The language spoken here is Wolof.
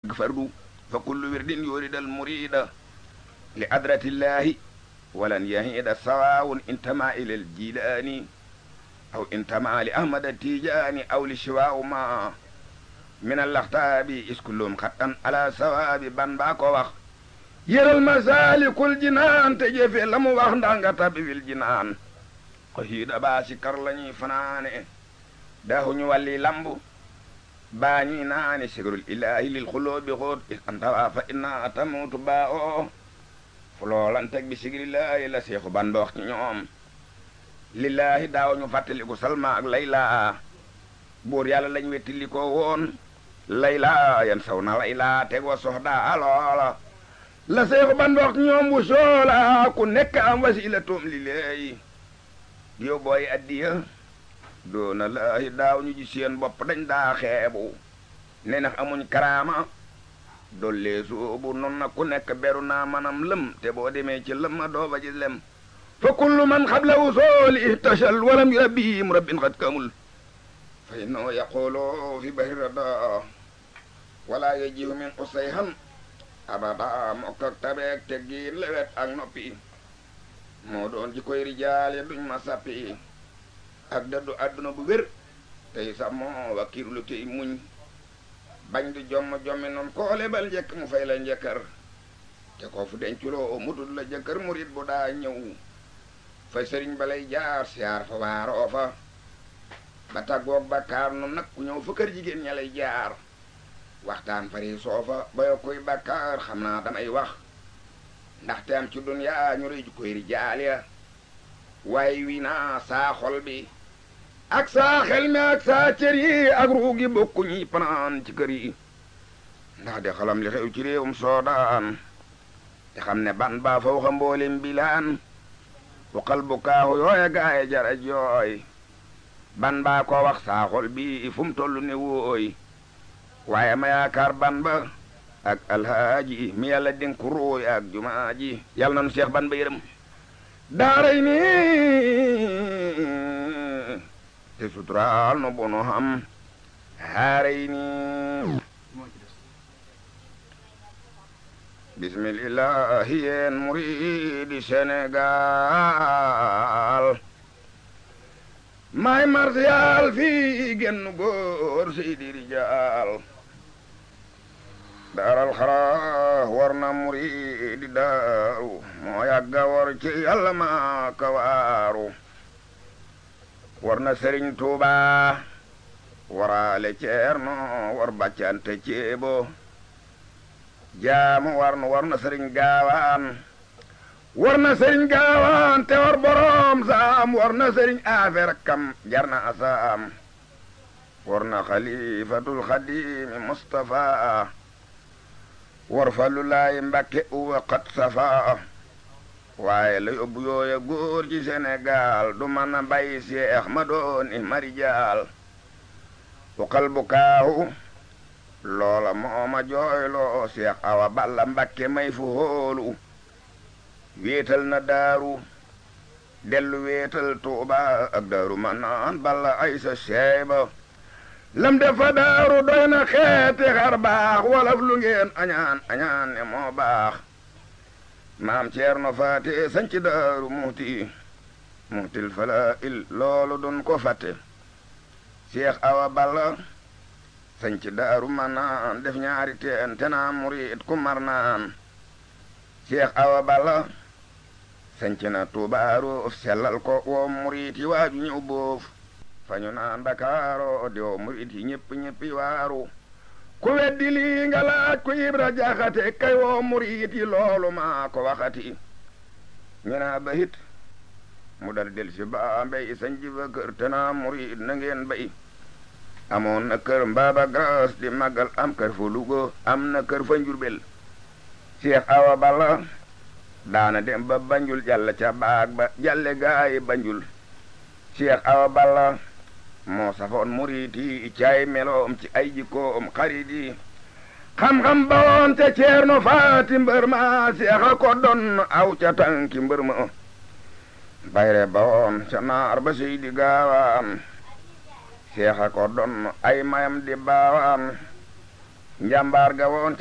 fardu fa kullu wirdin yuridal murida li adratillahi walan yahida sawawun intama ila al jilani aw intama li ahmad tijani aw li shiwaau ma min allaxtaabi iskullum xattan ala sawaabi ban baa ko wax yëral masaalikul jinaan te jëfe la mu wax ndax nga tabbi wil jinaan xasiida baa si kar la ñuy fanaane daahuñu wàlli lambu baa ñuy naane sigrul ilaahi lil xuloobi xoot is antawaa fa inna tamutu baa oo fu loolanteg bi sigrillaahi la seexu ban ba wax ci ñoom lillaahi daawuñu fàttaliku salma ak layla buur yàlla lañ wettili ko woon layla yan saw na layla tegoo soxda loola la seexu ban ba wax ci ñoom bu soola ku nekk am wasila toom li léey yow booy addiya doona laahi daaw ñu ji seen bopp dañ daa xeebu ne nax amuñ karaama dollee soobu non na ku nekk beru naa manam lëm te boo demee ci lëm ma doo ba ji lem fa kullu man xabla usooli ihtashal walam yurabbihim rabbin xat kamul fa innahu yaqulu fi bahri rada wala yajihu min usayhan abada mokk ak tabeek teggiin lewet ak noppi moo doon ji koy rijaale duñ ma sappi ak daddu àdduna bu wér tey sax moo wakiirlu tey muñ bañ du jomm jommi noon koo lebal njëkk mu fay la njëkkër te ko fu denculoo mudul la jëkkër murit bu daa ñëw fa sëriñ ba lay jaar siyaar fa waaroo fa ba tàggoog bàkkaar noonu nag ku ñëw fa kër jigéen ña lay jaar waxtaan fari soofa ba yokkuy bàkkaar xam naa damay wax ndaxte am ci duniyaa ñu rëy ju koy rijaal ya waaye wi naa saa xol bi ak saa xel mi ak saa cër yi ak ruugi bokku ñi panaan ci kër yi ndax de xalam li xew ci réewum soodaan te xam ne ban baa faw xa mboolem bilaan waxal bu kaaxu yooya gaaye jara jooy ban baa ko wax saa xol bi fu mu toll ne wooy waaye ma yaakaar ban ba ak alhaaji mi yàlla dénk ruuy ak jumaa ji yàlla nanu seex ban ba yërëm daaray ni te suturaal no bono xam haaray ni bismillahi yeen muridi Sénégal may martial fii genn góor seydi rijaal daaral xara war na muridi daaru moo yàgga war ci yàlla maa ka waaru war na sëriñ tuuba waraale ceerno war bàccante ceebo jaamu war na war na sëriñ gaawaan war na sëriñ gaawaan te war boroom saam war na sëriñ affaire kam jar na asaam war na xalifatul xadimi mustafa war falu laay mbakke uwa xat safa waaye la yóbbu yooya góor ci Sénégal du mën a bàyyi seex ma dooni marijaal waxal bu kaahu loola mooma jooyloo seex awa balla mbakke may fu hóolu wéetal na daaru dellu wéetal tuuba ak daaru ma naan balla aysa seeba lam defa daaru doy na xeeti xar baax walaf lu ngeen añaan añaan ne moo baax maam ceerno faate sanci daaru muhti muhtil fala il loolu dun ko fatte seex awa balla sanci daaru ma naan def ñaari teen te naa murit ku mar naan seex awa balla sanci na tuubaaru sellal ko woo murit yi waaju ñëw boof fañu naan Ndakaaro di woo murit yi ñëpp ñëppi waaru ku weddi lii nga laaj ku ibra jaxate kay woo murit yi loolu maa ko waxati ñu naa ba hit mu dal del si baa mbay sanji ba kër te naa murit na ngeen bay amoon na kër mbaaba gras di màggal am kër fa Luga am na kër fa Njurbel Cheikh Awa Balla daana dem ba Banjul jàll ca baag ba jàlle gaayi Banjul Cheikh Awa Balla moo safoon murit yi caay meloom ci ay jikkoom xarit yi xam-xam ba woon ca ceerno faati mbër ma Cheikh a ko doon aw ca tànki mbër ma bayre ba woon ca naar ba seydi gaawaan seexa ko doon ay mayam di baawaan njàmbaar ga woon